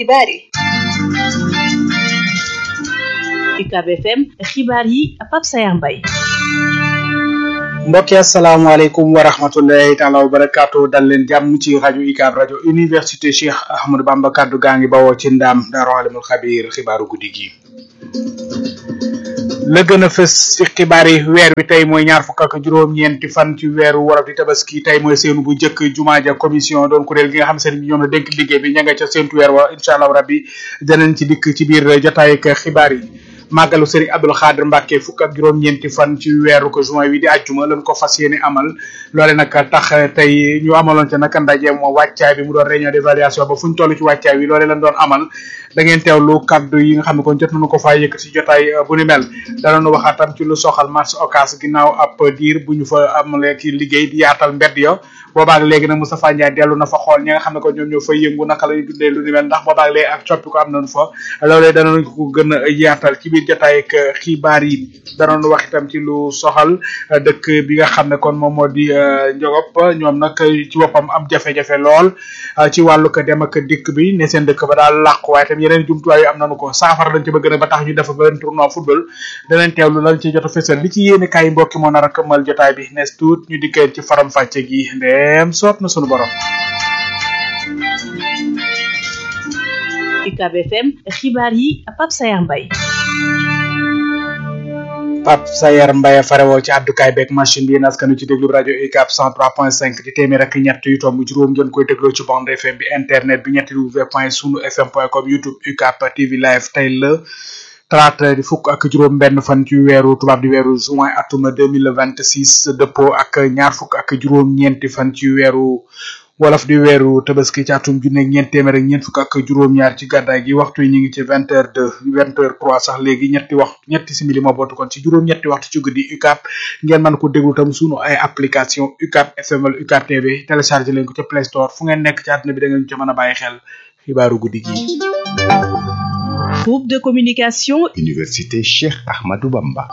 xibaar yi UCAB FM xibaar yi Pape Sayar Mbaye mbokki asalaamaaleykum wa rahmatullahi taala wa barakaatu dal leen jàmm ci rajo UCAB rajo université Cheikh Ahmadou Bamba kaddu gaa ngi bawoo ci ndaam daaru alimul xabiir xibaaru guddi gi la gën a fës ci xibaar yi weer wi tey mooy ñaar fukk ak juróom-ñeenti fan ci weeru wolof di tabaski tey mooy seenu bu njëkk jumaa ja commission doon kuréel gi nga xam seen bi ñoom la dénk liggéey bi ña nga ca seentu weer wa incha allah rabbi danañ ci dikk ci biir jotaay ak xibaar yi màggalu sëriñ Abdul Xaadir Mbàkke fukk ak juróom-ñeenti fan ci weeru ko juin wi di àjjuma lañ ko fas yéene amal loole nag tax tey ñu amaloon ca nag ndaje moo wàccaay bi mu doon réunion d'évaluation ba fu ñu toll ci wàccaay bi loole lañ doon amal da ngeen teewlu kaddu yi nga xam ne kon jot nañu ko faa yëkk ci jotaay bu ni mel danañu waxaatam ci lu soxal marché Ocass ginnaaw ab diir bu ñu fa amalee ki liggéey di yaatal mbedd yo boobaak léegi nag Moustapha Ndiaye dellu na fa xool ñi nga xam ne ko ñoom ñoo fay yëngu naka la ñu dundee lu ni mel ndax boobaak léegi ak coppi ko am nañu fa loolee danañu ko gën a yaatal ci biir jotaay ak xibaar yi danañu wax itam ci lu soxal dëkk bi nga xam ne kon moom moo di Njogop ñoom nag ci boppam am jafe-jafe lool ci wàllu ko dem ak dikk bi ne seen dëkk ba daal làqu waaye tam yeneen jumtuwaay yu am nañu ko saafara dañ ci bëgg na ba tax ñu def benn tournoi football danañ teewlu lan ci jot a fësal li ci yéene kaay mbokki moo nar a këmmal jotaay bi nes tuut ñu dikkee ci faram fàcce gi ndeem soob na sunu borom UCAB FM xibaar yi Pape Sayar Mbaye Pape Sayar Mbaye farewoo ci àddukaay beeg machine bi yéen askanu ci déglu rajo UCAB 103.5 di téeméer ak ñett yu tomb juróom ngeen koy dégloo ci bande FM bi internet bi ñetti w point sunu fm point com youtube UCAB TV live tey la talaata di fukk ak juróom benn fan ci weeru tubaab di weeru juin atum 2026 dëppoo ak ñaar fukk ak juróom ñeenti fan ci weeru wolof di weeru tabaski ci atum junne ñeent téeméer ak ñeent fukk ak juróom-ñaar ci gàddaay gi waxtu yi ñu ngi ci vingt heures deux vingt heures trois sax léegi ñetti wax ñetti simili moo bootu kon ci juróom-ñetti waxtu ci guddi UCAB ngeen mën ko déglu tam sunu ay application UCAB FM wala UCAB TV téléchargé leen ko ca Play Store fu ngeen nekk ci àdduna bi da ngeen ci mën a bàyyi xel xibaaru guddi gi. groupe de communication. université Cheikh Ahmadou Bamba.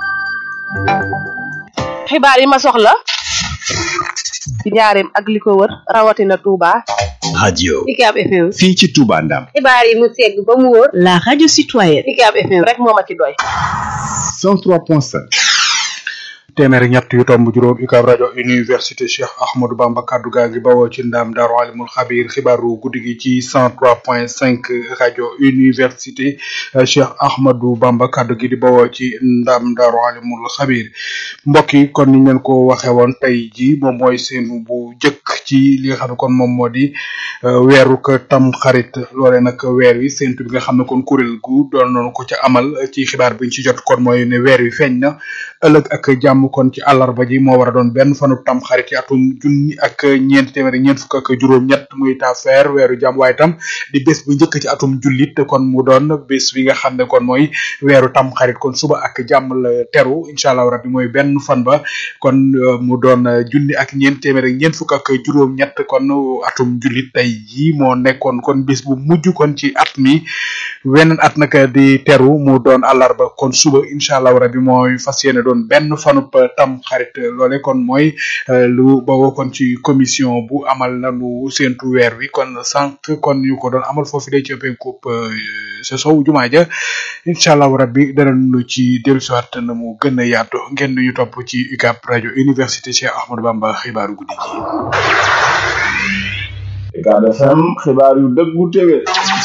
xibaar yi ma soxla ci njaareem ak li ko wër rawatina Touba. radio UCAB FM. fii ci Touba Ndam. xibaar yi mu segg ba mu wóor. la radio citoyenne. UCAB FM rek moo ma ci doy. 103.5. téeméer ñett yu tomb juróom UCAB rajo université Cheikh Ahmadou Bamba kaddu gaa ngi bawoo ci ndaam daaru alimul xabir xibaaru guddi gi ci 103.5 rajo université Cheikh Ahmadou Bamba kaddu gi di bawoo ci ndaam daaru alimul xabir mbokk yi kon niñ leen ko waxee woon tey ji moom mooy seenu bu jëkk ci li nga xam ne kon moom moo di weeru ko tam xarit loole nag weer wi séntu bi nga xam ne kon kuréel gu doon noonu ko ca amal ci xibaar biñ ci jot kon mooy ne weer wi feeñ na ëllëg ak jàmm kon ci àllarba ji moo war a doon benn fanu tam xarit ci atum junni ak ñeent téeméer ñeent fukk ak juróom-ñett muy tafeer weeru jàmm waaye tam di bés bu njëkk ci atum jullit kon mu doon bés bi nga xam ne kon mooy weeru tam xarit kon suba ak jàmm la teru incha allah rabbi mooy benn fan ba kon mu doon junni ak ñeent téeméer ñeent fukk ak juróom-ñett kon atum jullit tey jii moo nekkoon kon bés bu mujj kon ci at mi weneen at nag di teru mu doon àllarba kon suba incha allah rabbi mooy fas yéene doon benn fanub tam xarit loole kon mooy lu bawoo kon ci commission bu amal nanu séentu weer wi kon sànq kon ñu ko doon amal foofu de ci penkub sa sow jumaa ja incha allah rabbi danañu ci dellusiwaat na mu gën a yaatu ngeen ñu topp ci UCAB rajo université Cheikh Ahmadou Bamba xibaaru guddi gi. UCAB FM xibaar yu dëggu téwé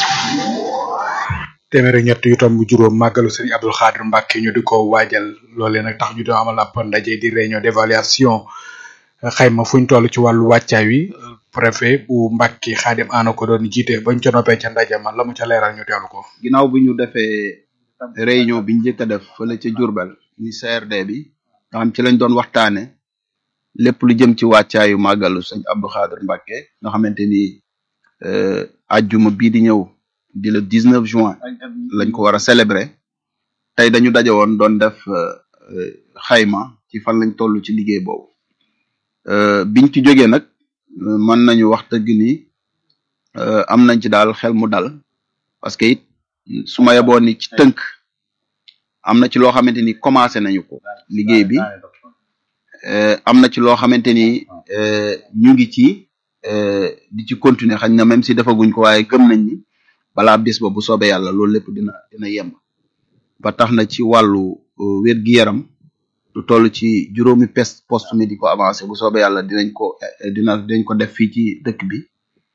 téeméer ak ñett yu tomb juróom màggalu sëriñ Abdul Xaadir Mbàkke ñu di ko waajal loolee nag tax ñu doon amal ab ndaje di réunion d'évaluation xayma fuñ toll ci wàllu wàccaay wi préfet bu Mbàkke Xaadim Aana ko doon jiite bañ ca noppee ca ndaje ma la mu ca leeral ñu teelu ko ginnaaw bi ñu defee réunion bi ñu njëkk a def fële ca Jurbel ni CRD bi nga xam ci lañ doon waxtaane lépp lu jëm ci wàccaayu màggalu sëñ Abdou Xaadir Mbàkke nga xamante ni ajjuma bii di ñëw di le 19 juin lañ ko war a célébrer tey dañu daje woon doon def xayma ci fan lañ toll ci liggéey boobu biñ ci jógee nag mën nañu wax dëgg ni am nañ ci daal xel mu dal parce que it su ma yeboon ni ci tënk am na ci loo xamante ni commencé nañu ko liggéey bi am na ci loo xamante ni ñu ngi ci di ci continuer xañ na même si defaguñ ko waaye gëm nañ ni balaa bis ba bu soobee yàlla loolu lépp dina dina yemb ba tax na ci wàllu wér gi yaram lu toll ci juróomi pes poste médico avancé bu soobee yàlla dinañ ko dina dinañ ko def fii ci dëkk bi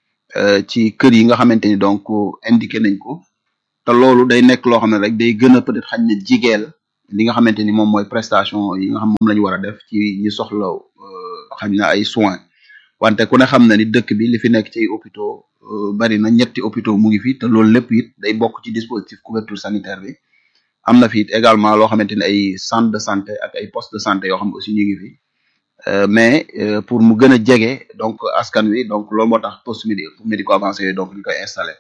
ci kër yi nga xamante ni donc indiqué nañ ko te loolu day nekk loo xam ne rek day gën a peut être xañ na jigeel li nga xamante ni moom mooy prestation yi nga xam moom la ñu war a def ci ñi soxla xañ na ay soins wante ku ne xam na ni dëkk bi li fi nekk ci hôpitaux bari na ñetti hôpitaux mu ngi fi te loolu lépp it day bokk ci dispositif couverture sanitaire bi am na fi it également loo xamante ni ay centre de santé ak ay poste de santé yoo xam aussi ñu ngi fi mais pour mu gën a jege donc askan wi donc loolu moo tax poste médico avancé yooyu donc ñu koy installé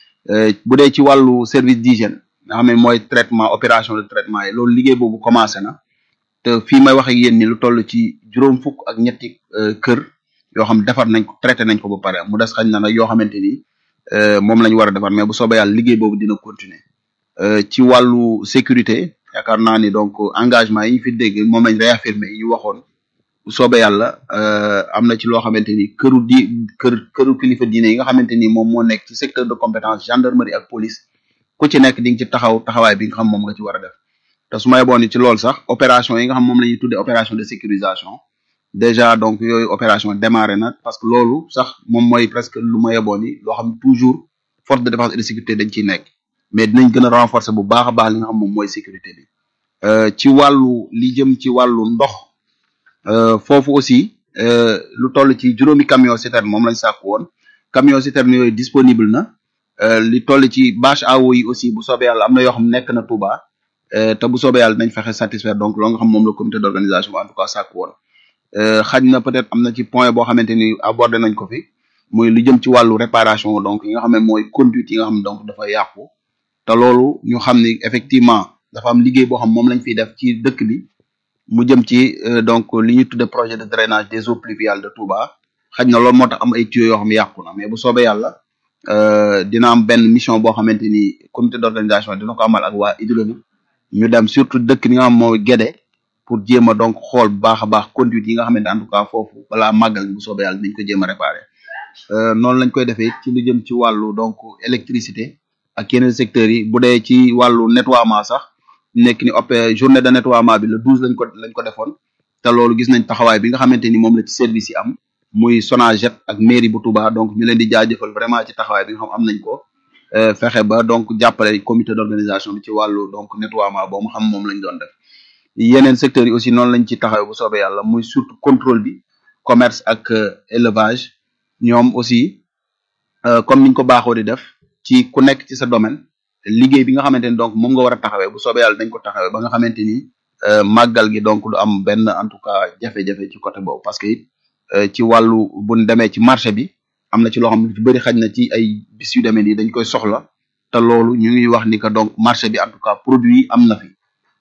bu dee ci wàllu service d'hygiène nga xam ne mooy traitement opération de traitement yi loolu liggéey boobu commencé na te fii may wax ak yéen ni lu toll ci juróom fukk ak ñetti kër yoo xam defar nañ ko traité nañ ko ba pare mu des xañ na nag yoo xamante ni moom la ñu war a defar mais bu soobee yàlla liggéey boobu dina continuer ci wàllu sécurité yaakaar naa ni donc engagement yi ñu fi dégg moom lañ réaffirmé yi ñu waxoon bu soobee yàlla am na ci loo xamante ni këru di kër këru kilifa diine yi nga xamante ni moom moo nekk ci secteur de compétence gendarmerie ak police ku ci nekk di nga ci taxaw taxawaay bi nga xam moom nga ci war a def te su ma yeboon ni ci loolu sax opération yi nga xam moom la ñuy tuddee opération de sécurisation déjà donc yooyu opération démarré na parce que loolu sax moom mooy presque lu ma yeboon ni loo xam toujours force de défense et de sécurité dañ ciy nekk mais dinañ gën a renforcer bu baax a baax li nga xam moom mooy sécurité bi ci wàllu li jëm ci wàllu ndox foofu aussi lu toll ci juróomi camion citerne moom lañ sàkku woon camion citerne yooyu disponible na li toll ci bâche à eau yi aussi bu soobee yàlla am na yoo xam nekk na Touba te bu soobee yàlla nañ fexe satisfaire donc loo nga xam moom la comité d'organisation en tout cas sàkku woon xaj na peut-être am na ci point boo xamante ni abordé nañ ko fi muy lu jëm ci wàllu réparation donc yi nga xam ne mooy conduite yi nga xam ne donc dafa yàqu te loolu ñu xam ni effectivement dafa am liggéey boo xam moom lañ fiy def ci dëkk bi mu jëm ci donc li ñuy tudde projet de drainage des eaux pluviales de Touba xaj na loolu moo tax am ay tuyaux yoo xam yàqu na mais bu soobee yàlla dina am benn mission boo xamante ni comité d'organisation dina ko amal ak waa hydraulique ñu dem surtout dëkk bi nga xam mooy Guédé pour jéem a donc xool bu baax a baax conduite yi nga xamante en tout cas foofu balaa màggal bu soobee yàlla dañ ko jéem a réparer noonu lañ koy defee ci lu jëm ci wàllu donc électricité ak yeneen secteurs yi bu dee ci wàllu nettoiement sax nekk ni op journée de nettoiement bi le douze lañ ko lañ ko defoon te loolu gis nañ taxawaay bi nga xamante ni moom la ci service yi am muy Sonaget ak mairie bu Touba donc ñu leen di jaajëfal vraiment ci taxawaay bi nga xam am nañ ko fexe ba donc jàppale comité d'organisation bi ci wàllu donc nettoiement boo mu xam moom lañ doon def yeneen secteurs yi aussi noonu lañ ci taxawee bu soobee yàlla muy surtout contrôle bi commerce ak élevage ñoom aussi comme niñ ko baaxoo di def ci ku nekk ci sa domaine liggéey bi nga xamante ni donc moom nga war a taxawee bu soobee yàlla dañ ko taxawee ba nga xamante ni màggal gi donc du am benn en tout cas jafe-jafe ci côté boobu parce que it ci wàllu buñ demee ci marché bi am na ci loo xam ne ci bëri xaj na ci ay bis yu demee nii dañ koy soxla te loolu ñu ngi wax ni que donc marché bi en tout cas produit yi am na fi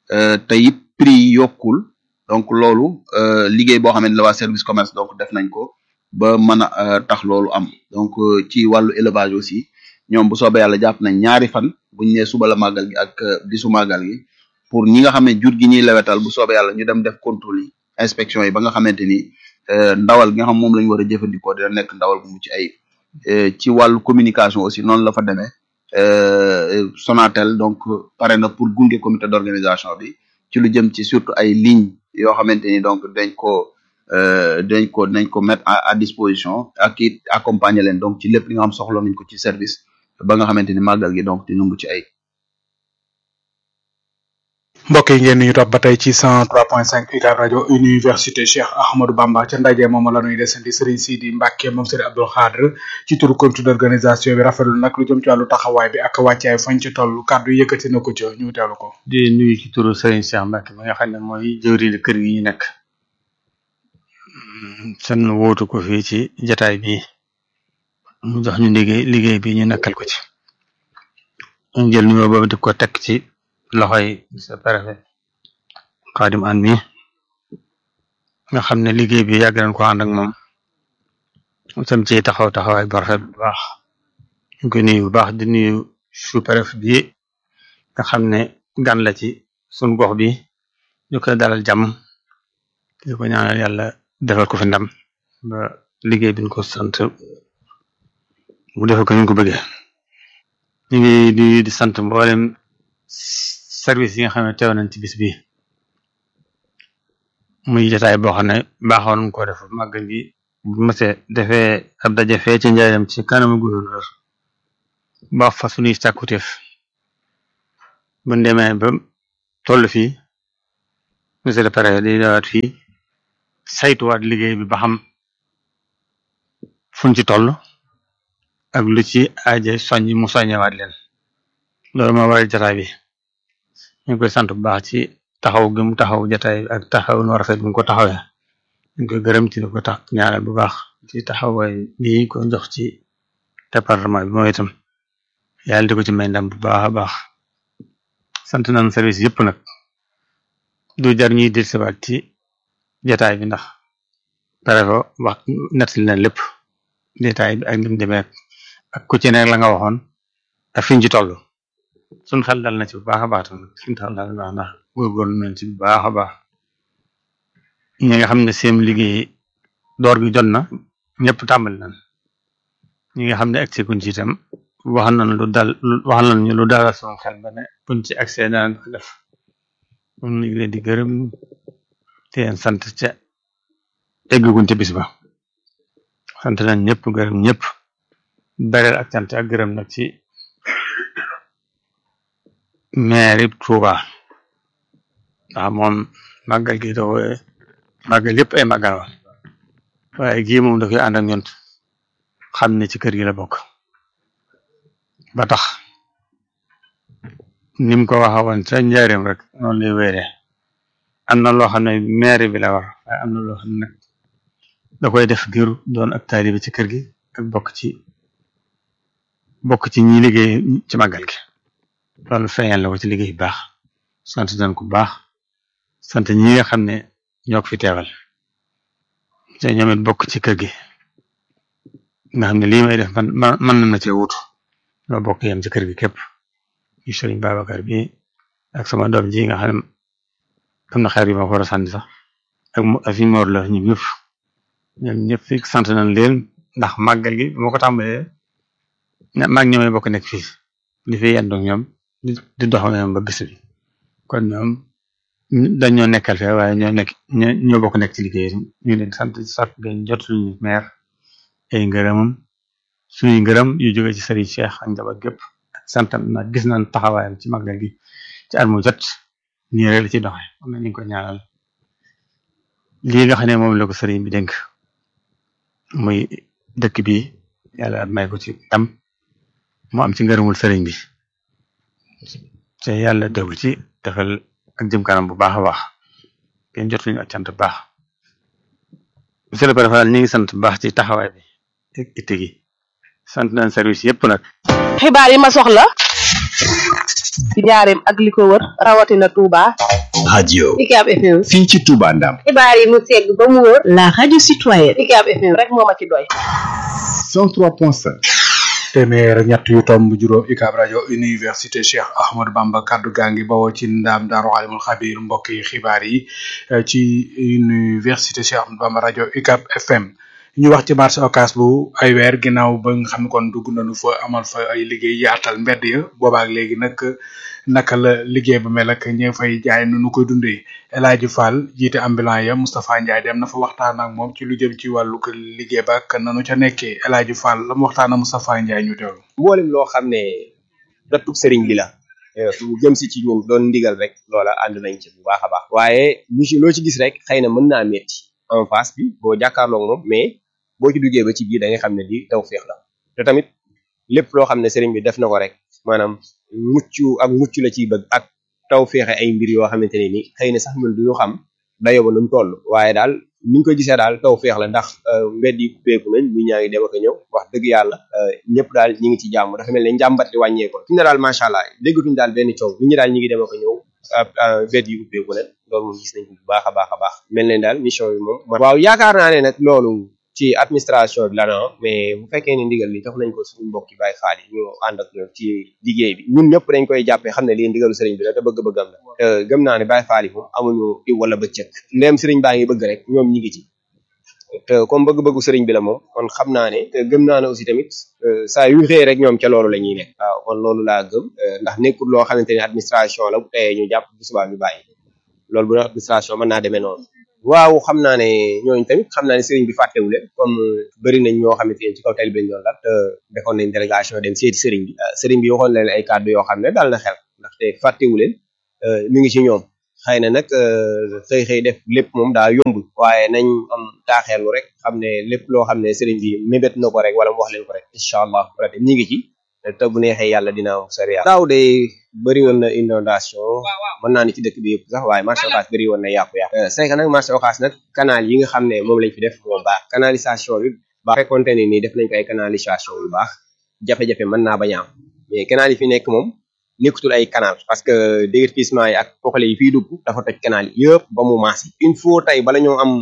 te it prix yi yokkul donc loolu liggéey boo xam ne la waa service commerce donc def nañ ko ba mën a tax loolu am donc ci wàllu élevage aussi ñoom bu soobee yàlla jàpp nañ ñaari fan buñ nee suba la màggal gi ak bisu màggal gi pour ñi nga xam ne jur gi ñuy lewetal bu soobee yàlla ñu dem def contrôle yi inspection yi ba nga xamante ni ndawal gi nga xam moom la ñu war a jëfandikoo dina nekk ndawal bu mucc ayib ci wàllu communication aussi noonu la fa demee Sonatel donc pare na pour gunge comité d'organisation bi ci lu jëm ci surtout ay lignes yoo xamante ni donc dañ ko dañ ko dañ ko mettre à disposition ak it accompagner leen donc ci lépp li nga xam soxla nañ ko ci service ba nga xamante ni màggal gi donc dina mucc ay mbokk yi ngeen ñu topp ba tey ci 103.5 UCAB rajo université Cheikh Ahmadou Bamba ca ndaje moom la ñuy desandi Serigne Sidi Mbacke moom Serigne Abdou Khadre ci turu comité d'organisation bi rafetlu nag lu jëm ci wàllu taxawaay bi ak wàccaay fañ ci toll kàddu yëkkati na ko ca ñu teewlu ko. di nuyu ci turu Serigne Cheikh Mbacke mi nga xam ne mooy jëwriñu kër gi ñu nekk seen wóotu ko fii ci jataay bi mu jox ñu liggéey liggéey bi ñu nekkal ko ci ñu jël nuyoo boobu di ko teg ci. loxoy sa préfet Xaadim An mi nga xam ne liggéey bi yàgg nañ ko ànd ak moom sam ci taxaw taxawaay bu rafet bu baax ñu ko nuyu bu baax di nuyu sous-préfet bi nga xam ne gan la ci sun gox bi ñu koy dalal jàmm di ko ñaanal yàlla defal ko fi ndam ba liggéey bi ñu ko sant mu defal ko ñu ko bëggee ñu ngi di di sant mboolem service yi nga xam ne teew nañ ci bis bi muy jotaay boo xam ne baaxoon nañ ko def màggal gi bu mësee defee ab daje fee ci njaareem ci kanamu gouverneur ba fa suñuy càkkutéef bu demee ba toll fii monsieur le préfet di dawaat fii saytuwaat liggéey bi ba xam fuñ ci toll ak lu ci aaje soññ mu soññewaat leen loolu moo waral jataay bi ñu ngi koy sant bu baax ci taxaw gi mu taxaw jataay bi ak taxaw nu rafet bi mu ko taxawee ñu ngi koy gërëm ci di ko tax ñaanal bu baax ci taxawaay bi ko jox ci département bi mooy itam yàlla di ko ci may ndam bu baax a baax sant nañ service yëpp nag du jar ñuy dellusiwaat ci jataay bi ndax préfet wax nettali na lépp détail bi ak ni mu demee ak ku ci nekk la nga waxoon ak fiñ ci toll suñ xel dal na ci bu baax a baax tamit suñ xel dal na baax ndax góorgóorlu nañ ci bu baax a baax ñi nga xam ne seen liggéey door gi jot na ñëpp tàmbali nañ ñi nga xam ne agsi kuñ ci itam wax nañ lu dal wax nañ ñu lu dalal suñu xel ba ne buñ ci accès daan ko def ñu ngi leen di gërëm te leen sant ca egguñ ca bis ba sant nañ ñëpp gërëm ñëpp bereel ak sant ak gërëm nag ci maire Touba ndax moom màggal gi da koy màggal yëpp ay màggal wa waaye gii moom da koy ànd ak ñun xam ne ci kër gi la bokk ba tax ni mu ko waxa woon ca njaareem rek noonu lay wéeree am na loo xam ne maire bi la war waaye am na loo xam ne nag da koy def ngir doon ak taalibe ci kër gi ak bokk ci bokk ci ñi liggéey ci màggal gi loolu feeñal la ko ci liggéey bu baax sant nañ ko bu baax sant ñi nga xam ne ñoo ko fi teewal te ñoom it bokk ci kër gi nga xam ne lii may def man man mën na ma cee wutu ñoo bokk yem ci kër gi képp yi Sëriñ Babacar bi ak sama doom ji nga xam ne am na xeer yu ma ko war a sànni sax ak mu ak fi moor la ñu ñëpp ñoom ñëpp fi sant nañ leen ndax màggal gi moo ko tàmbalee ña maag ñoomee bokk nekk fii di fi yendu ñoom di di dox ñoom ba bis bi kon ñoom dañoo nekkal fee waaye ñoo nekk ñoo ñoo bokk nekk ci liggéey ñu ngi leen di sant sant ngeen jot suñu maire ay ngërëmam suñuy ngërëm yu jóge ci Serigne Cheikh ak njaboot gépp sant na gis nañ taxawaayam ci màggal gi ci at mu jot nii rek la ci doxee am na ñu ngi ko ñaanal lii nga xam ne moom la ko sëriñ bi dénk muy dëkk bi yàlla may ko ci am mu am ci ngërëmul sëriñ bi te yàlla dégg ci defal ak jëm kanam bu baax a baax ngeen jot luñu ak cant bu baax monsieur le préfet ñu ngi sant bu baax ci taxawaay bi ak itte gi sant nañ service yëpp nag xibaar yi ma soxla ci njaareem ak li ko wër rawatina Touba. radio UCAB FM. fii ci Touba Ndam xibaar yi mu segg ba mu wóor. la radio citoyenne. UCAB FM rek moo ma ci doy. 103.5 téeméer ak ñett yu tomb juróom UCAB rajo université Cheikh Ahmadou Bamba kaddu gaa ngi bawoo ci ndaam daaru alimul xabir mbokk yi xibaar yi eh, ci université Cheikh Ahmadou Bamba rajo UCAB FM ñu wax ci marché Ocass bu ay weer ginnaaw ba nga xam ne kon dugg nañu fa amal fa ay liggéey yaatal mbedd ya boobaak léegi nag naka la liggéey ba mel ak ñi fay jaay nu nu koy dundee El Hadji Fall jiite ambulant ya Moustapha Ndiaye dem na fa waxtaan ak moom ci lu jëm ci wàllu ko liggéey ba ak nanu ca nekkee El Hadji Fall la mu waxtaan ak Moustapha Ndiaye ñu teewlu. mboolem loo xam ne dattub sëriñ bi la lu jëm si ci ñun doon ndigal rek loola ànd nañ ci bu baax a baax waaye lu ci loo ci gis rek xëy na mën naa metti en face bi boo jàkkaarloog moom mais boo ci duggee ba ci biir da nga xam ne lii taw féex la te tamit lépp loo xam ne sëriñ bi def na ko rek maanaam mucc ak mucc la ciy bëgg ak taw féexe ay mbir yoo xamante ne ni xëy na sax ñun duñu xam dayoo ba nu mu toll waaye daal ni ñu ko gisee daal taw féex la ndax mbedd yi beeku nañ ñu ñaa ngi dem ak a ñëw wax dëgg yàlla ñëpp daal ñi ngi ci jàmm dafa mel ne njàmbat li wàññeeko fi mu ne daal macha allah déggatuñ daal benn coow nit ñi daal ñi ngi dem ak a ñëw mbedd yi ubbeeku leen loolu moom gis nañ ko bu baax a baax a baax mel ne daal mission bi moom waaw yaakaar naa ne nag loolu ci administration bi la na mais bu fekkee ne ndigal li jox nañ ko suñu mbokki Baay Faal yi ñu ànd ak ñoom ci liggéey bi ñun ñëpp dañ koy jàppee xam ne lii ndigalu sëriñ bi la te bëgg-bëggam la te gëm naa ne Baay Faal yi moom amuñu iw wala bëccëg ndéem sëriñ baa ngi bëgg rek ñoom ñi ngi ci te comme bëgg-bëggu sëriñ bi la moom kon xam naa ne te gëm naa ne aussi tamit saa yu xëy rek ñoom ca loolu la ñuy nekk waaw kon loolu laa gëm ndax nekkul loo xamante ni administration la bu teyee ñu jàpp bu subaa ñu bàyyi loolu bu administration mën naa demee noonu waaw xam naa ne ñooñu tamit xam naa ne sëriñ bi fàttewu leen comme bëri nañ ñoo xamante ne ci kaw tali bi lañ doon dal te defoon nañ délégation dem seeti sëriñ bi sëriñ bi waxoon leen ay kàddu yoo xam ne dal na xel ndaxte fàttewu leen mi ngi ci ñoom xëy na nag xëy xëy def lépp moom daa yomb waaye nañ am taaxeelu rek xam ne lépp loo xam ne sëriñ bi mébét na ko rek wala mu wax leen ko rek incha allah peut ñi ngi ci te bu neexee yàlla dina am sariya daaw de bëri woon na inondation mën naa ni ci dëkk bi yëpp sax waaye marché Ocass bëri woon na yàqu-yàqu c'est que nag marché Ocass nag canal yi nga xam ne moom lañ fi def moo baax canalisation bi baax fekkoonte ni nii def nañ ko ay canalisation yu baax jafe-jafe mën naa bañ a am mais canal yi fi nekk moom nekkutul ay canal parce que déguerpissement yi ak poxale yi fiy dugg dafa toj canal yëpp ba mu maasi il faut tey bala ñoo am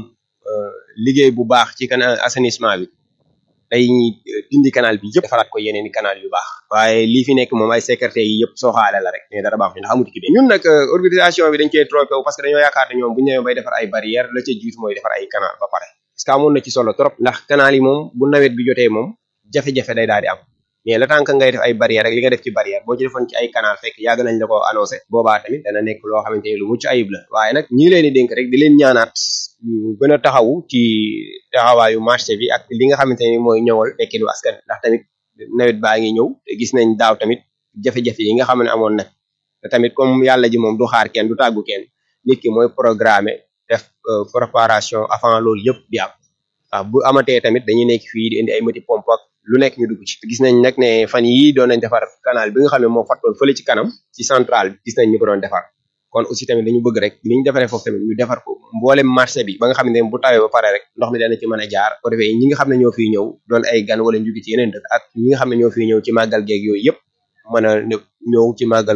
liggéey bu baax ci canal assainissement bi day dindi canal bi yëpp defaraat ko yeneen i canal yu baax waaye lii fi nekk moom ay sécurité yi yëpp sooxaale la rek mais dara baax ndax amuti ki bi ñun nag organisation bi dañ cee trompé wu parce que dañoo yaakaar ne ñoom bu ñu ñëwee bay defar ay barrière la ca jiitu mooy defar ay canal ba pare parce que amoon na ci solo trop ndax canal yi moom bu nawet bi jotee moom jafe-jafe day daal di am mais le temps que ngay def ay barrière rek li nga def ci barrière boo ci defoon ci ay canal fekk yàgg nañ la ko annoncé boobaa tamit dana nekk loo xamante ni lu mucc ayib la waaye nag ñi leen di dénk rek di leen ñaanaat ñu gën a taxawu ci taxawaayu marché bi ak li nga xamante ni mooy ñëwal tekkinu askan ndax tamit nawet baa ngi ñëw te gis nañ daaw tamit jafe-jafe yi nga xam ne amoon na te tamit comme yàlla ji moom du xaar kenn du tàggu kenn nit ki mooy programmer def préparation avant loolu yëpp di am waaw bu amatee tamit dañuy nekk fii di indi ay moti pompe ak lu nekk ñu dugg ci gis nañ nag ne fan yii doon nañ defar canal bi nga xam ne moo fattoon fële ci kanam ci central bi gis nañ ñu ko doon defar kon aussi tamit dañu bëgg rek ni ñu defaree foofu tamit ñu defar ko mboolem marché bi ba nga xam ne bu tawee ba pare rek ndox mi dana ci mën a jaar ko defee ñi nga xam ne ñoo fiy ñëw doon ay gan wala ñu ci yeneen dëkk ak ñi nga xam ne ñoo fiy ñëw ci màggal geeg yooyu yëpp mën a ñëw ci màggal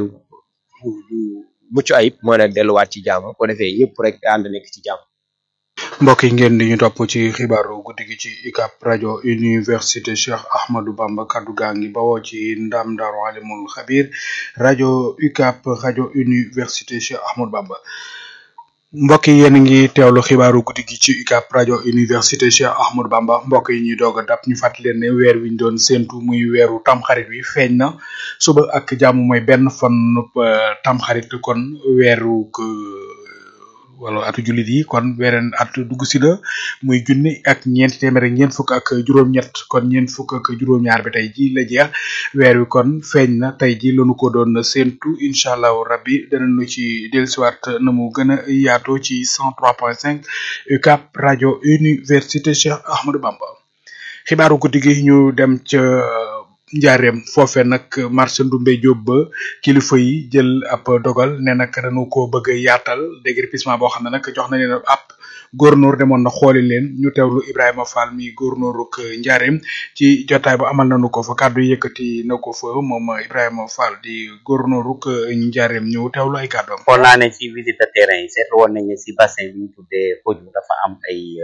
mucc ayib mën a delluwaat ci jàmm ko defee yëpp rek ànd nekk ci jàmm mbokk yi ngeen di ñu topp ci xibaaru guddi gi ci UCAB rajo université Cheikh Ahmadou Bamba kaddu gaa ngi bawoo ci ndam Daaru Alimul Xabir rajo UCAB rajo université Cheikh Ahmadou Bamba mbokk yi yéen a ngi teewlu xibaaru guddi gi ci UCAB rajo université Cheikh Ahmadou Bamba mbokk yi ñuy doog a dab ñu fàttali leen ne weer wi ñu doon séntu muy weeru tamxarit wi feeñ na suba ak jàmm mooy benn fan tamxarit kon weeru wala atu jullit yi kon weneen at dugg si la muy junni ak ñeenti téeméer ak ñeent fukk ak juróom-ñett kon ñeent fukk ak juróom-ñaar bi tey ji la jeex weer wi kon feeñ na tey ji lañu ko doon séntu incha allahu rabbi danañu ci dellusiwaat na mu gën a yaatoo ci 103.5 UCAB rajo université Cheikh Ahmadou Bamba xibaaru guddi gi ñu dem ca njaareem foofe nag marché Ndumbe Diop ba kilifa yi jël ab dogal ne nag dañu ko bëgg a yaatal déguerpissement boo xam ne nag jox na leen ab góornóor demoon na xooli leen ñu teewlu Ibrahima Fall mi góornóoruk njaareem ci jotaay bu amal nañu ko fa kàddu yëkkati na ko fa moom Ibrahima Fall di góornóoruk njaareem ñu teewlu ay kàddoom. xool naa ne ci visite de terrain yi seetlu woon nañ ne si bassin bi ñu tuddee Fodou dafa am ay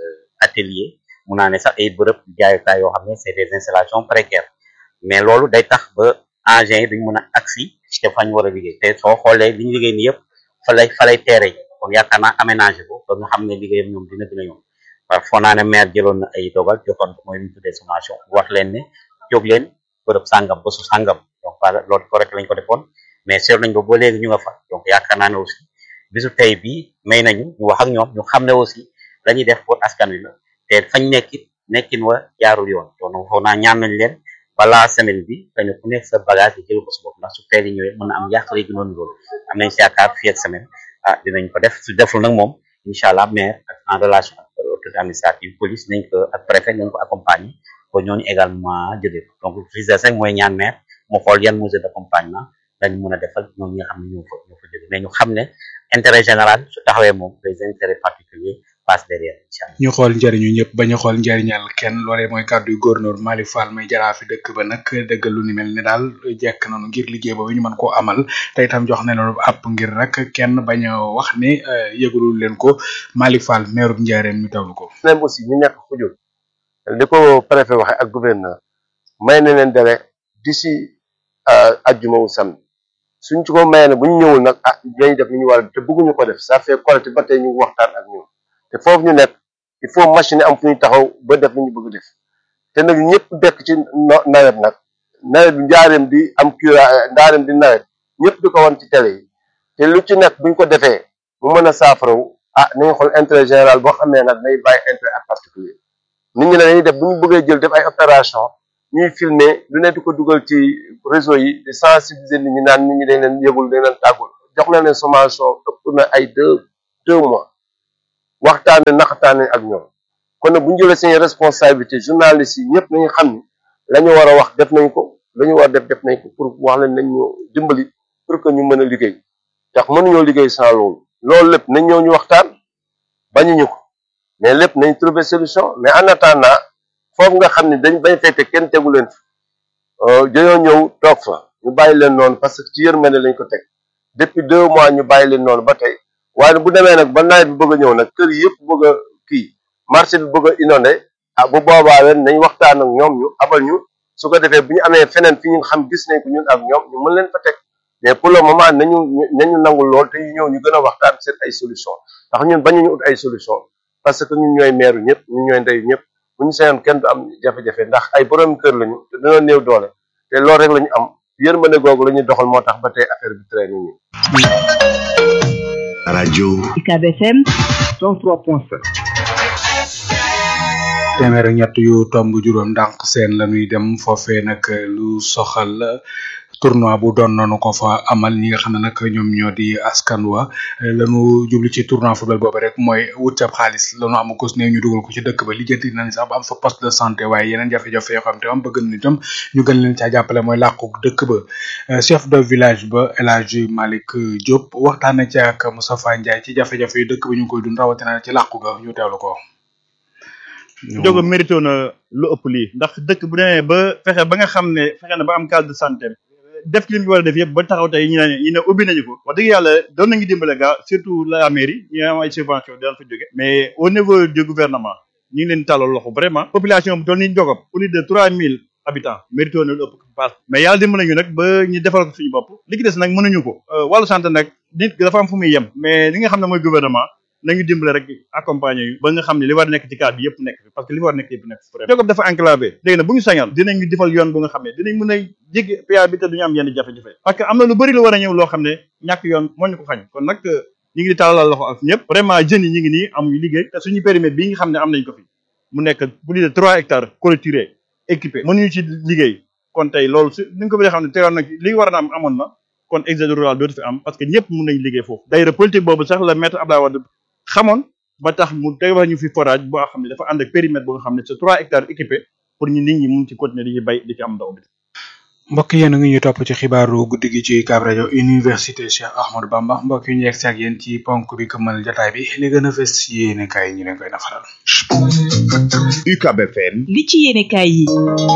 atelier mun naa ne sax ay bërëb jaayukaay yoo xam ne c'est des installations précaires. mais loolu day tax ba engins yi duñ mën a agsi te fañ war a liggéey te soo xoolee li ñu liggéey ni yëpp fa lay fa lay teere kon yaakaar naa aménagé ko ba nga xam ne liggéeyam ñoom dina gën a yomb parce que foo naa ne maire jëloon na ay dogal jotoon ko mooy li ñu tuddee sommation wax leen ne jóg leen bërëb sàngam ba su sàngam donc wala loolu correct lañ ko defoon mais seetlu nañ ko ba léegi ñu nga fa donc yaakaar naa ne aussi bisu tey bii may nañu ñu wax ak ñoom ñu xam ne aussi la ñuy def pour askan wi la te fañ nekkit nekkin wa jaarul yoon donc foo naa ñaan nañ leen balaa semaine bi xëy na ku nekk sa bagage yi jël ko sa bopp ndax su teel yi ñëwee mën na am yàqale gi noonu loolu am nañ si yaakaar fii ak semaine ah dinañ ko def su deful nag moom incha allah maire ak en relation ak autorité administrative police nañ ko ak préfet nañ ko accompagner ko ñooñu également jëlee ko donc visite rek mooy ñaan maire mu xool yan mesures d'accompagnement dañ mën a defal ñoom ñi nga xam ne ñoo fa ñoo fa jóge mais ñu xam ne intérêt général su taxawee moom les intérêts particuliers passe derrière incha allah ñu xool njariñu ñëpp bañ a xool njariñal kenn loolee mooy kàddu yu góornóor Malick Fall may jaraafi dëkk ba nag dëggal lu ni mel ne daal jekk nañu ngir liggéey boobu ñu mën koo amal te itam jox nañu app ngir rek kenn bañ a wax ne yëgalul leen ko Malick Fall maire bu Njaareem ñu tawlu ko. même aussi ñu nekk xujul li ko préfet waxe ak gouverneur may na leen délai d'ici ajjuma wu samedi suñ ci ko mayee ne bu ñu ñëwul nag ah dinañ def li ñu war a te bëgguñu ko def ça fait collecte ba tey ñu ngi waxtaan ak ñoom te foofu ñu nekk il faut machine am fu ñu taxaw ba def li ñu bëgg def te nag ñëpp dekk ci nawet nag nawet bi njaareem di am cura ndaareem di nawet ñëpp di ko wan ci télé yi te lu ci nekk buñ ko defee mu mën a saafarawu ah nañu xool intérêt général boo xamee nag day bàyyi intérêt ak particulier nit ñi ne dañuy def bu ñu bëggee jël def ay opération ñuy filmer lu ne di ko dugal ci réseau yi di sensibiliser nit ñi naan nit ñi dañ leen yëgul dañ leen tàggul jox na leen sommation ëpp na ay deux deux mois waxtaane naxataane ak ñoom kon nag bu ñu jëlee seen responsabilité journalistes yi ñëpp nañu xam ni la ñu war a wax def nañ ko la ñu war a def def nañ ko pour wax leen nañ ñu dimbali pour que ñu mën a liggéey ndax mënuñoo liggéey sans loolu loolu lépp nañ ñëw ñu waxtaan bañuñu ko mais lépp nañ trouver solution mais en attendant foofu nga xam ne dañ bañ fay te kenn tegu leen fa dañoo ñëw toog fa ñu bàyyi leen noonu parce que ci yërmande lañ ko teg depuis deux mois ñu bàyyi leen noonu ba tey waaye bu demee nag ba nawet bi bëgg a ñëw nag kër yëpp bëgg a kii marché bi bëgg a inondé ah bu boobaa leen nañ waxtaan ak ñoom ñu abal ñu su ko defee bu ñu amee feneen fi ñu xam gis nañ ko ñun ak ñoom ñu mën leen fa teg mais pour le moment nañu nañu nangul lool te ñu ñëw ñu gën a waxtaan seet ay solution ndax ñun bañuñu ut ay solution parce que ñun ñooy meeru ñëpp ñun ñooy ndeyu ñëpp bu ñu seyoon kenn du am jafe-jafe ndax ay borom kër lañu te dañoo néew doole te loolu rek la ñu am yërmande googu la ñuy doxal moo tax ba tey affaire bi traîne nii. rajo UCAB FM 103.7 téeméer ak ñett yu tomb juróom ndànk seen la ñuy dem foofee nag lu soxal tournoi bu doon nanu ko fa amal ñi nga xam ne nag ñoom ñoo di askan wa lañu jublu ci tournoi football boobu rek mooy wut ab xaalis lañu am ko ne ñu dugal ko ci dëkk ba lijjanti nañ sax ba am fa poste de santé waaye yeneen jafe-jafe yoo xam te am bëgg nañ itam ñu gën leen caa jàppale mooy làqu dëkk ba chef de village ba El Hadj Malick Diop waxtaan na ci ak Moustapha Ndiaye ci jafe-jafe yu dëkk ba ñu ngi koy dund rawatina ci làqu ga ñu teewlu ko. Jogo mérito na lu ëpp lii ndax dëkk bu demee ba fexe ba nga xam ne fexe na ba am case de santé def li mu war a def yëpp ba taxaw tey ñu ne ñu ne ubbi nañu ko wax dëgg yàlla doon nañu dimbale gaa surtout la mairie ñu am ay subvention daan fa jóge mais au niveau du gouvernement ñu ngi leen tàllal loxo vraiment population bu doon ni Ndiogop plus de trois mille habitants mérito na lu ëpp paas mais yàlla dimbale nañu nag ba ñu defal ko suñu bopp li ki des nag mënuñu ko wàllu santé nag nit dafa am fu muy yem mais li nga xam ne mooy gouvernement nañu dimbale rek accompagner yu ba nga xam ne li war nekk ci cadre bi yëpp nekk fi parce que li war nekk yëpp nekk fi Ndiogop dafa enclavé léegi nag bu ñu sañal dinañu defal yoon bu nga xam ne dinañ mën a jéggi PA bi te duñu am yenn jafe-jafe parce que am na lu bëri lu war a ñëw loo xam ne ñàkk yoon moo ñu ko xañ kon nag ñu ngi di tàllal loxo ak ñëpp vraiment jeunes yi ñu ngi nii amuñu liggéey te suñu périmètre bii nga xam ne am nañ ko fi mu nekk plus de trois hectares clôturé équipé mënuñu ci liggéey kon tey loolu su ni nga ko bëggee xam ne teewoon nag li war a am amoon na kon exode rural dootu fi am parce que ñëpp mën nañ liggéey foofu d'ailleurs politique boobu sax la maître Abdoulaye Wade xamoon ba tax mu tegal ñu fi forage boo xam ne dafa ànd ak périmètre boo nga xam ne c'est trois hectares équipé pour ñu nit ñi mun ci continuer di ci bay di ci am ndox bi mbokk yéen a ngi ñuy topp ci xibaaru guddi gi ci Ucab rajo université Cheikh Ahmadou Bamba mbokk yi ñu yegg si ak yéen ci ponk bi këmmal jotaay bi li gën a fës ci yéene kaay ñu leen koy nafaral. UCAB FM li ci yéene kaay yi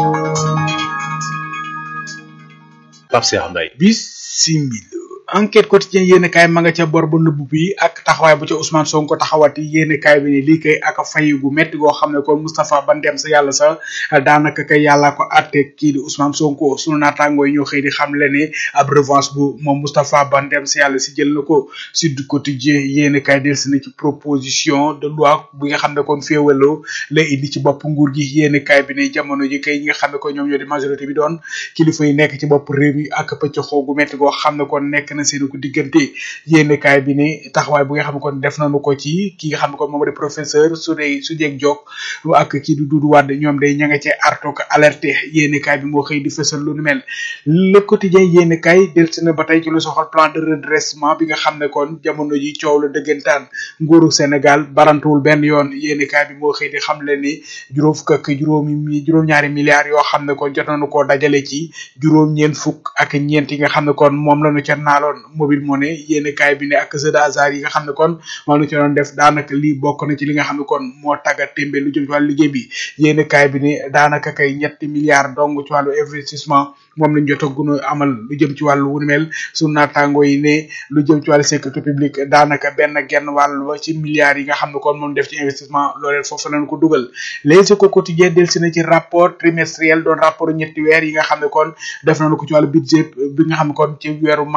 Pape Cheikh Mbaye bisimila enquête quotidien yéene kaay ma nga ca bor bu nëbb bi ak taxawaay bu ca Ousmane Sonko taxawati yéene kaay bi ne lii kay ak fay gu metti goo xam ne kon Moustapha Ban dem sa yàlla sa daanaka kay yàlla ko atte kii di Ousmane Sonko sunu naataangoo yi ñoo xëy di xam le ne ab revanche bu moom Moustapha Ban dem sa yàlla si jël na ko Sud Quotidien yéene kaay delsi na ci proposition de loi bi nga xam ne kon féewaloo la indi ci bopp nguur gi yéene kaay bi ne jamono ji kay ñi nga xam ne kon ñoom ñoo di majorité bi doon kilifa yi nekk ci bopp réew mi ak pëcc xoogu metti goo xam ne kon nekk na seen ko diggante yénn kaay bi ne taxawaay bu nga xam ne kon def nañu ko ci ki nga xam ne kon moom di professeur su dee su jeeg jog ak kii di Doudou Wade ñoom day ña nga cee arto ko alerté yénn kaay bi moo xëy di fësal lu nu mel le quotidien yénn kaay delsi na ba tey ci lu soxal plan de redressement bi nga xam ne kon jamono ji coow la dëggantaan nguuru Sénégal barantuwul benn yoon yénn kaay bi moo xëy di xam le ni juróom fukk ak juróomi mi juróom-ñaari milliards yoo xam ne kon jot nañu koo dajale ci juróom ñeent fukk ak ñeent yi nga xam ne kon moom lañu ca naaloon mobile money yénn kaay bi ne ak jeu d'hasard yi nga xam ne kon moom la ci doon def daanaka lii bokk na ci li nga xam ne kon moo tagga témbe lu jëm ci wàllu liggéey bi yénn kaay bi ne daanaka kay ñetti milliards dong ci wàllu investissement moom lañ jot a gën a amal lu jëm ci wàllu wu mel sunu naataango yi ne lu jëm ci wàllu sécurité publique daanaka benn genn wàll ba ci milliards yi nga xam ne kon moom def ci investissement loolee foofu lañ ko dugal les éco quotidien delsi na ci rapport trimestriel doon rapport ñetti weer yi nga xam ne kon def nañu ko ci wàllu budget bi nga xam ne kon ci weeru mars fa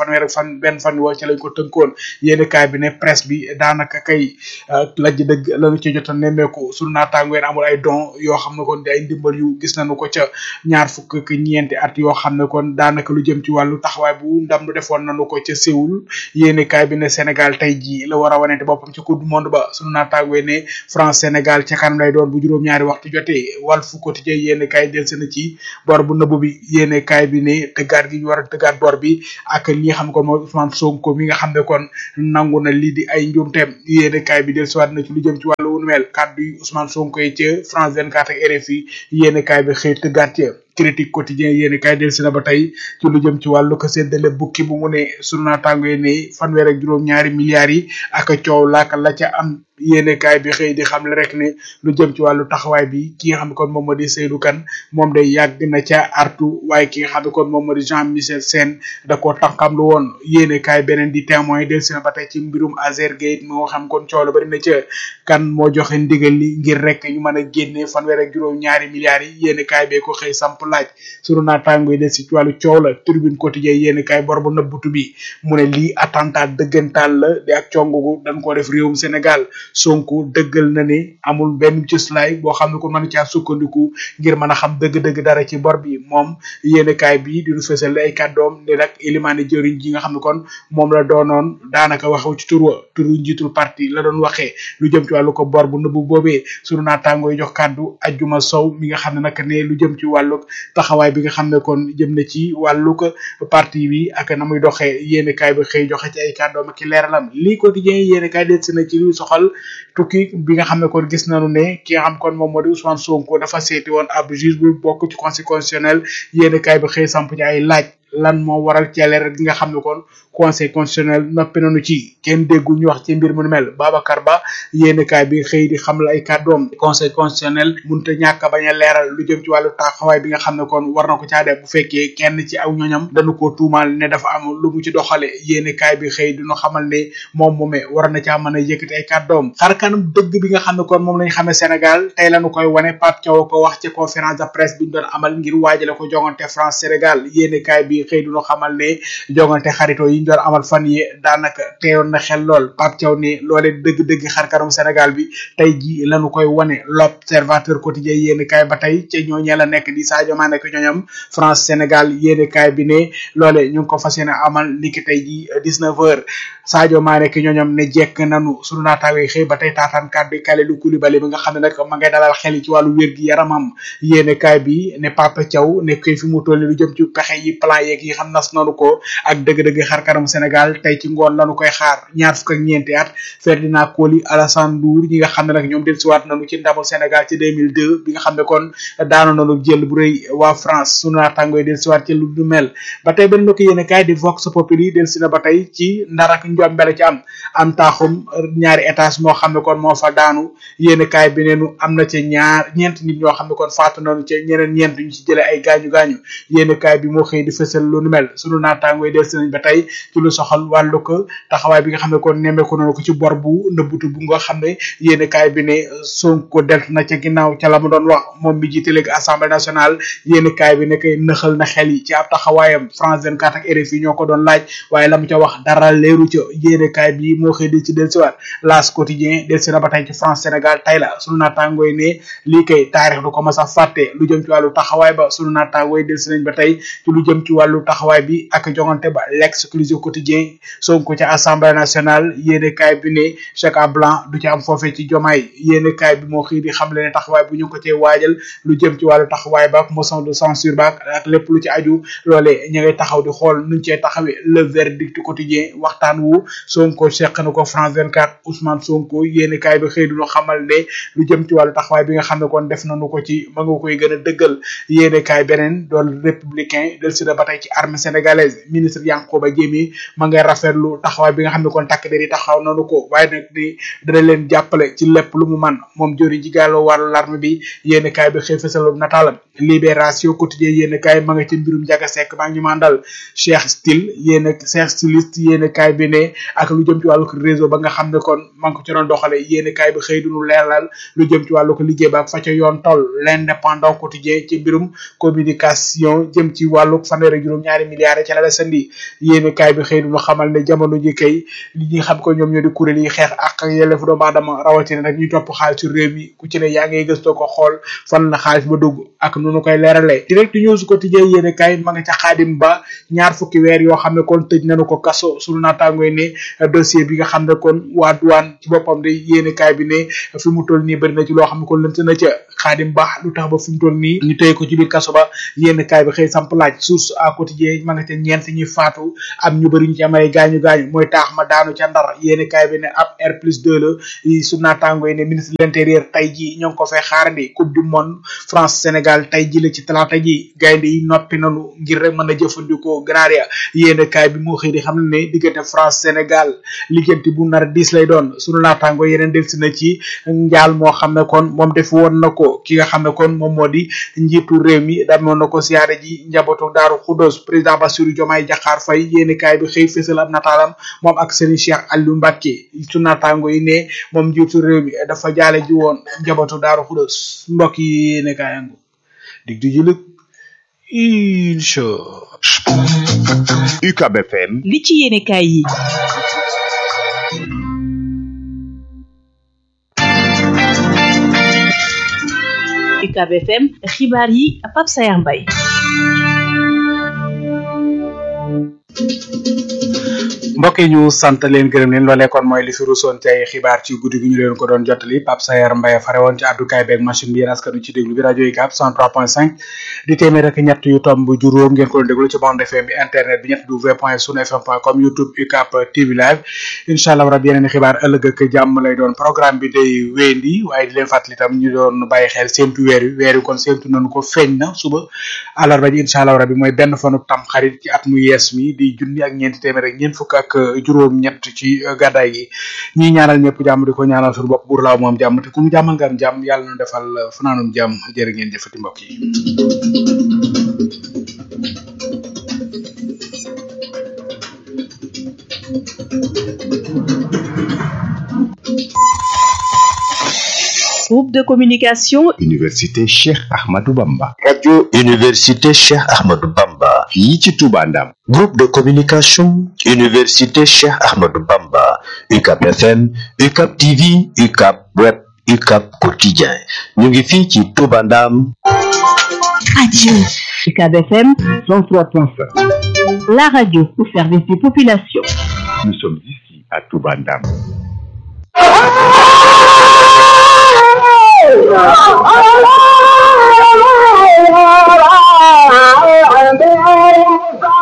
fanweer ak fan benn fan woo ci lañ ko tënkoon yéen kaay bi ne presse bi daanaka kay lajj dëgg lañu ci jot a nemmeeku sunu naataangoo amul ay don yoo xam ne kon di ay ndimbal yu gis nañu ko ca ñaar fukk ak ñeenti at yoo xam ne kon daanaka lu jëm ci wàllu taxawaay bu ndam lu defoon nañu ko ca Séoul yéen kaay bi ne Sénégal tey jii la war a wanete boppam ci coupe du monde ba sunu naataangoo ne France Sénégal ca kanam lay doon bu juróom-ñaari waxtu jotee Walf Quotidien yéen kaay del seen ci bor bu nëbb bi yéen kaay bi ne tëggaat gi ñu war a tëggaat bor bi ak li nga xam ne kon mooy Ousmane Sonko mi nga xam ne kon nangu na lii di ay njuumteem yéen kaay bi del siwaat na ci lu jëm ci wàllu wunu mel kàddu yi Ousmane Sonko yi ca France 24 ak RFI yéen kaay bi xëy tëggaat ca critique quotidien yéen kaay del si na ba tey ci lu jëm ci wàllu ko séddale bukki bu mu ne sunu naataango yi ne fanweer ak juróom-ñaari milliards yi ak coow laaka la ca am yéene kaay bi xëy di xam le rek ne lu jëm ci wàllu taxawaay bi ki nga xam ne kon moom moo di Seydou Kane moom day yàgg na ca artu waaye ki nga xam ne kon moom moo di Jean Michel Sène da koo tànkam lu woon yéene kaay beneen di témoin del si na ba tey ci mbirum Azergate moo xam kon coow la bari na ca kan moo joxe ndigal li ngir rek ñu mën a génne fanweer ak juróom ñaari milliards yi yéene kaay bee ko xëy samp laaj sunu naataango yi del si ci wàllu coow la tribune quotidien yéene kaay bor bu nëbbutu bi mu ne lii attentat dëggantaan la di ak congugu dañ ko def réewum Sénégal Sonko dëggal na ne amul benn cëslaay boo xam ne ko mën caa sukkandiku ngir mën a xam dëgg-dëgg dara ci bor bi moom yéenekaay bi di nu fësal ay kàddoom ne nag ilimaane jëriñ ji nga xam ne kon moom la doonoon daanaka waxew ci tur wa turu njiitul parti la doon waxee lu jëm ci wàllu ko bor bu nëbbu boobee sunu naataangoo yi jox kàddu ajjuma sow mi nga xam ne nag ne lu jëm ci wàllu taxawaay bi nga xam ne kon jëm na ci wàllu ko parti bi ak na muy doxee yéenekaay bi xëy joxe ci ay kàddoom ak i leeralam lii quotidien yéenekaay del si na ci lu soxal tukki bi nga xam ne kon gis nañu ne ki nga xam kon moom moo di Ousmane Sonko dafa seeti woon ab juge bu bokk ci conseil constitutionnel yéen kaay bi xëy samp ci ay laaj lan moo waral ci leer gi nga xam ne kon conseil constitutionnel noppi nañu ci kenn déggu ñu wax ci mbir mu nu mel Babacar Ba yéen kaay bi xëy di xam la ay kàddoom conseil constitutionnel mënut a ñàkk a bañ a leeral lu jëm ci wàllu taxawaay bi nga xam ne kon war na ko caa def bu fekkee kenn ci aw ñoñam dañu ko tuumaal ne dafa am lu mu ci doxale yéen kaay bi xëy dinu xamal ne moom moomee war na caa mën a yëkkati ay kàddoom xar kanam dëgg bi nga xam ne kon moom lañ xamee Sénégal tey lañu koy wane Pape Thiaw ko wax ci conférence de presse bi ñu doon amal ngir waajale ko jongante France Sénégal yéen kaay bi xëy dinu xamal ne jongante xarito yi ñu doon amal fan yi daanaka teewoon na xel lool Pape Thiaw ne loole dëgg-dëgg xar kanam Sénégal bi tey ji lañu koy wane l'observateur quotidien yéen kaay ba tey ca ñooñee la nekk di Sadio Mané ak ñooñam France Sénégal yéen kaay bi ne loole ñu ngi ko fas yéene amal niki tey ji 19 heures Sadio Mané ki ñooñam ne jekk nanu sunu naataawee xëy ba tey taataan kàddu Kalidou Koulibaly bi nga xam ne nag ma ngay dalal xel yi ci wàllu wér gi yaramam yéene kaay bi ne Papa Thiaw ne koy fi mu toll lu jëm ci pexe yi plan yeeg yi xam nas nanu ko ak dëgg-dëgg xar kanam Sénégal tey ci ngoon lanu koy xaar ñaar fukk ak ñeenti at Ferdinand Coly Alassane Ndour ñi nga xam ne nag ñoom dellusiwaat nanu ci ndamul Sénégal ci 2002 bi nga xam ne kon daano nanu jël bu rëy waa France sunu naataangooy dellusiwaat ci lu du mel ba tey benn ko yéene kaay di Vox Populi dellusi na ba tey ci ndar ak njombele ci am am taaxum ñaari étage moo xam ne kon moo fa daanu yéene kaay bi neenu am na ca ñaar ñeent nit ñoo xam ne kon faatu nañu ca ñeneen ñeent ñu ci jëlee ay gaañu gaañu yéene kaay bi moo xëy di fësal lu nu mel sunu naataangooy dellusi nañ ba tey ci lu soxal wàllu ko taxawaay bi nga xam ne kon nemmeeku nañu ko ci bor bu nëbbutu bu nga xam ne yéene kaay bi ne Sonko delt na ca ginnaaw ca la mu doon wax moom mi jiite léegi assemblée nationale yéene kaay bi ne koy nëxal na xel yi ci ab taxawaayam France 24 ak RFI ñoo ko doon laaj waaye la mu ca wax dara leeru ca yéene kaay bi moo xëy di ci dellusiwaat L'As quotidien dellusi na ba tey ci France Sénégal tey la sunu naataangooy ne lii kay taarix du ko mas a fàtte lu jëm ci wàllu taxawaay ba sunu naataangooy dellusi nañ ba tey ci lu jëm ci wàllu taxawaay bi ak jongante ba l'exclusive quotidien Sonko ca assemblée nationale yéene kaay bi ne chèque à blanc du ci am foofee ci jomaay yéene kaay bi moo xëy di xam le ne taxawaay bu ñu ko cee waajal lu jëm ci wàllu taxawaay ba ak motion de censure ba ak lépp lu ci aju loolee ñu ngay taxaw di xool nuñ cee taxawee le verdict quotidien waxtaan wu Sonko seq na ko France 24 Ousmane Sonko yéene kaay bi xëy du ñu xamal ne lu jëm ci wàllu taxawaay bi nga xam ne kon def nañu ko ci ma nga koy gën a dëggal yéene kaay beneen doon républicain del si da ba tey ci armée sénégalaise ministre Yankhoba Diémé ma ngay rafetlu taxawaay bi nga xam ne kon takk der yi taxaw nañu ko waaye nag ni dana leen jàppale ci lépp lu mu man moom jori ji gàlloo wàllu l'armée bi yéene kaay bi xëy fësal nataalam libération quotidien yéene kaay ma nga ci mbirum jaga sekk maa ngi ñu mandal Cheikh Style yéene Cheikh styliste yéene kaay bi ne ne ak lu jëm ci wàllu réseau ba nga xam ne kon man ko ci doon doxale yéeni kaay bi xëy duñu leeral lu jëm ci wàllu ko liggéey ba ak fa ca yoon toll l'indépendant quotidien ci mbirum communication jëm ci wàllu fanweer ak juróom ñaari milliards ca la la sandi yéeni kaay bi xëy duñu xamal ne jamono ji kay li ñi xam ko ñoom ñoo di kuréel yi xeex ak yelleefu doomu aadama rawatina nag ñuy topp xaalisu réew mi ku ci ne yaa ngay gëstoo ko xool fan la xaalis ba dugg ak nu nu koy leeralee direct news quotidien yéeni kaay ma nga ca xaadim ba ñaar fukki weer yoo xam ne kon tëj nañu ko kaso sunu naataangoy ne dossier bi nga xam ne kon waa douane ci boppam de yéeni kaay bi ne fi mu toll nii bëri na ci loo xam ne kon lënt na ca xaadim ba lu tax ba fi mu toll nii ñu tëye ko ci biir kaso ba yéeni kaay bi xëy samp laaj source à quotidien ma nga ca ñeent ñi faatu am ñu bëri ñu ci am ay gaañu gaañu mooy taax ma daanu ca ndar yéeni kaay bi ne ab R plus 2 la sunu naataangoy ne ministre de l'intérieur tey ji ñoo ngi ko fay xaarandi coupe du monde France Sénégal tey ji la ci talaata ji gaynde yi noppi nanu ngir rek mën a jëfandikoo Granaria yéen kaay bi moo xëy di xam ne diggante France Sénégal liggéenti bu nar diis lay doon sunu naataango yeneen delsi na ci njaal moo xam ne kon moom def woon na ko ki nga xam ne kon moom moo di njiitu réew mi damoon na ko siyaare ji njabootu Daaru Xudos président Bassirou Diomaye Diakhar Faye yéen kaay bi xëy fësal ab nataalam moom ak Serigne Cheikh Aliou Mbacké sunu naataango yi ne moom njiitu réew mi dafa jaale ji woon njabootu Daaru Xudos mbokk yi yéen kaay angu dig di jëlëg incha UCAB FM li ci yéene kaay yi UCAB FM xibaar yi Pape Sayar Mbaye mbokk yi ñu sant leen gërëm leen loolee kon mooy li fi rusoon ci ay xibaar ci guddi gi ñu leen ko doon jottali Pape Sayer Mbaye fare woon ci àddukaay beeg machine bi yéen askanu ci déglu bi rajo UCAB 103.5 di téeméer ak ñett yu tomb juróom ngeen ko doon déglu ci bande FM bi internet bi ñett w point sunu fm point com youtube UCAB TV live incha allah rabi yeneen xibaar ëllëg ak jàmm lay doon programme bi day wéyandi waaye di leen fàttali tam ñu doon bàyyi xel séentu weer wi weer wi kon séentu nañu ko feeñ na suba àllarba ji incha allah rabi mooy benn fanu tam xarit ci at mu yees mi di junni ak ñeenti téeméer ak ñeent fukk ak juróom ñett ci gàddaay gi ñi ñaanal ñëpp jàmm di ko ñaanal suñu bopp buur laaw moom jàmm te ku mu jàmmal nga am jàmm yàlla na defal fanaanum jàmm jërë ngeen jëfati mbokk yi groupe de communication Université Cheikh Ahmadou Bamba radio Université Cheikh Ahmadou Bamba fii ci Touba Ndam groupe de communication Université Cheikh Ahmadou Bamba UCAB FM UCAB TV UCAB web UCAB quotidien ñu ngi fii ci Touba Ndam radio UCAB FM 103.5 la radio au service des populations nous sommes ici à Touba Ndam Oh,